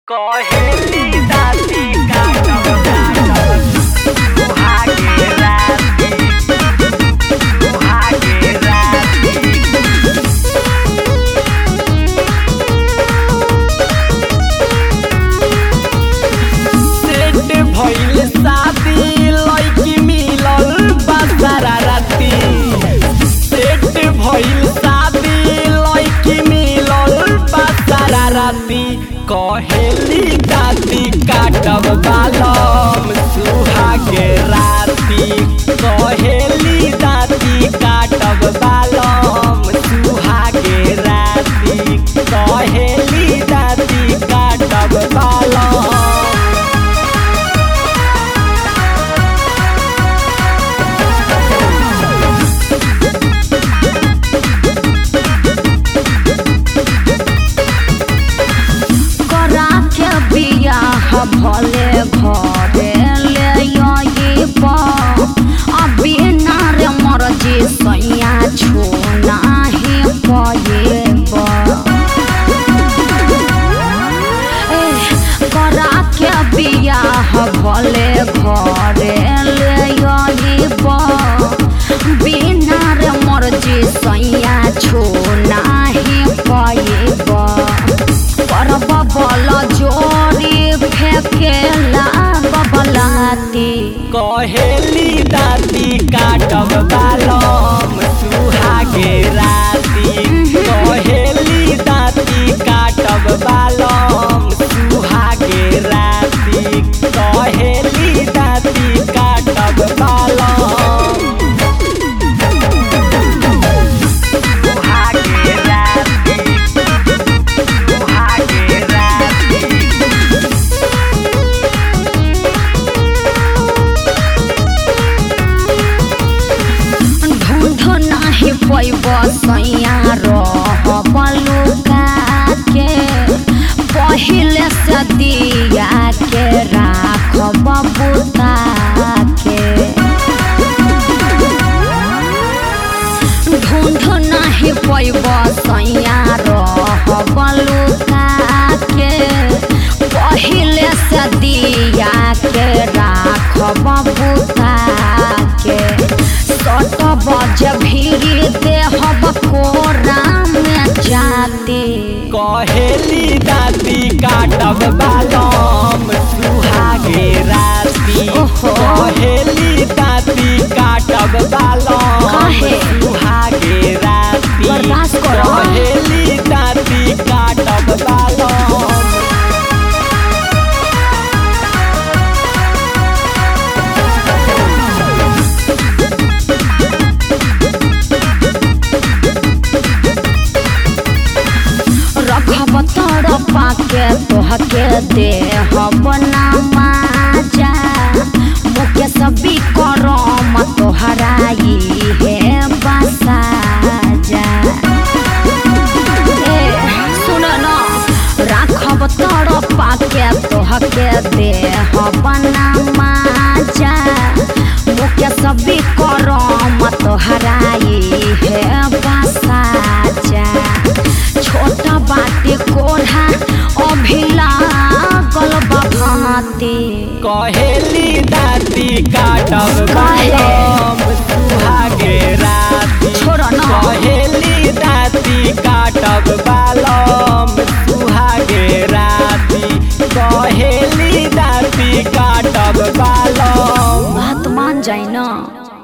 कहेली दाती काटब काटब सुहागे राती सुहागे राती सेट भइल शादी लइकी मिलल बासारा राती सेट भइल शादी लइकी मिलल बासारा राती कहेली दाती काटब बालम सुहागे राती कहेली दाती काटब बालम सुहागे राती कहेली दाती काटब बालम करा के बियाह भले घरे ले अइब अभी ना रे मर्जी सैया छोना ही पएब करा के बियाह भले घरे ले अइब बिना रे मर्जी सैया छोना ही पएब करब बल जोड़ी फेकेला बबलाती कहेली दाती काटब बालम सुहागे राती कहेली दाती काटब बालम सुहागे राती कहेली दाती काटब बालम सुहागे राती सुहागे राती ढूंढ नाही पैब सैया रह बलुका के पहिले से दिया के राखब बुता के ढूंढ नाही पैब सैया रह बलुका के पहिले से दिया के राखब बुता के सट बज भीड़ देहब कोरा में जाते कहेली दाती काटब बालम सुहागे राती ओहो। कहेली दाती काटब बालम काहे? सुहागे राती बर्दाश्त करो। कहेली दाती काटब बालम रखब तड़पा के तोहके देहब ना माजा मुके सभी करम तोहराई हे बसाजा ए सुन न राखब तड़पा के तोहके देहब ना माजा मुके सभी करम तोहराई हे बसाजा छोटा बाटे कोढ़ा अभिला गल बभाते कहेली दाती काटब काहे? बालम सुहागे राती छोड़ न कहेली दाती काटब बालम सुहागे राती कहेली दाती काटब बालम बात मान जाए न